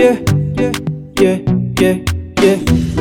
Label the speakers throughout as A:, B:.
A: yeah, yeah, yeah, yeah, yeah,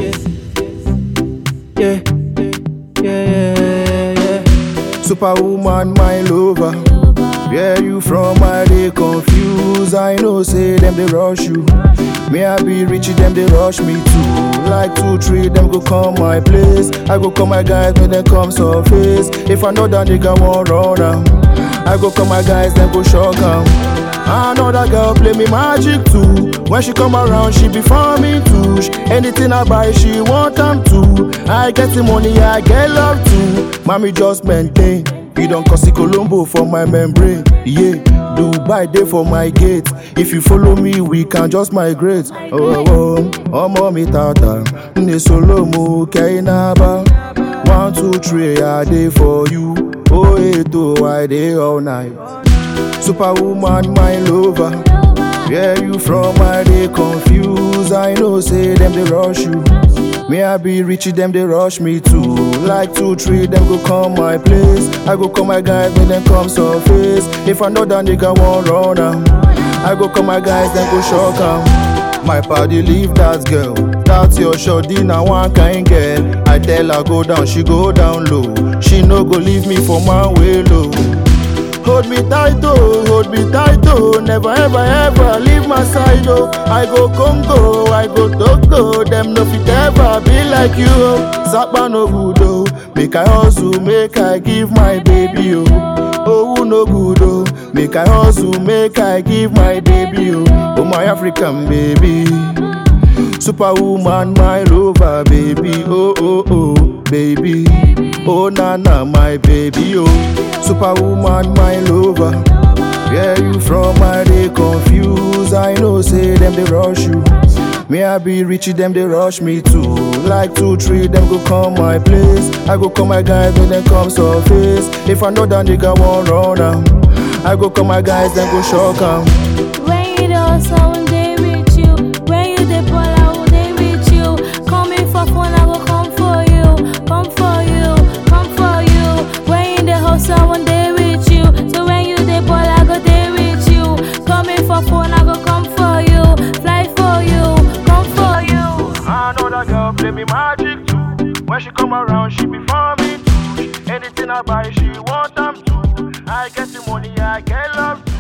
A: yeah, yeah, yeah, yeah.
B: Superwoman, my lover. Where you from? I they confused. I know, say them they rush you. Me I be rich, them they rush me too. Like two, three, them go come my place. I go call my guys when they come surface. If I know that nigga won't run 'em, I go call my guys, then go shock 'em. Another girl play me magic too. When she come around, she be for me too. Anything I buy, she want them too. I get the money, I get love too. Mommy just maintain. You don't cause Colombo for my membrane. Yeah, Dubai day for my gate. If you follow me, we can just migrate. Oh, oh, oh, mommy tata. Ne solo mo kainaba. One, two, three, I day for you. Oh, eight, oh, I day all night. Superwoman, my lover. Where you from? I they confused. I know, say them they rush you. Me I be rich, them they rush me too. Like two, three, them go come my place. I go call my guys when them come surface. If I know that nigga won't run 'em, I go call my guys, then go shock 'em. My party leave that girl. That's your shorty, now one kind girl. I tell her go down, she go down low. She no go leave me for my way low. Hold me tight, oh, hold me tight, oh. Never ever ever leave my side, oh. I go Congo, I go Togo. Them no fit ever be like you, oh. Sapa no good, oh. Make I hustle, make I give my baby, oh. Oh, no good, oh. Make I hustle, make I give my baby, oh. Oh, my African baby. Superwoman, my lover, baby. Oh, oh, oh, baby. Oh, nana, my baby. Oh, Superwoman, my lover. Where you from? I they confused. I know, say them they rush you. Me I be rich, them they rush me too. Like two, three, them go come my place. I go call my guys when they come surface. If I know that nigga won't run 'em, I go call my guys, then go shock 'em.
C: When you the hustle, when they reach you. When you the ball, I will they reach you. Coming for fun, I will come for you. Come for you, come for you. When you the hustle, when they reach you. So when you the ball, I go they reach you. Coming for fun, I go come for you. Fly for you, come for you.
B: Another girl play me magic too. When she come around, she be for me too. Anything I buy, she want them too. I get the money, I get love too.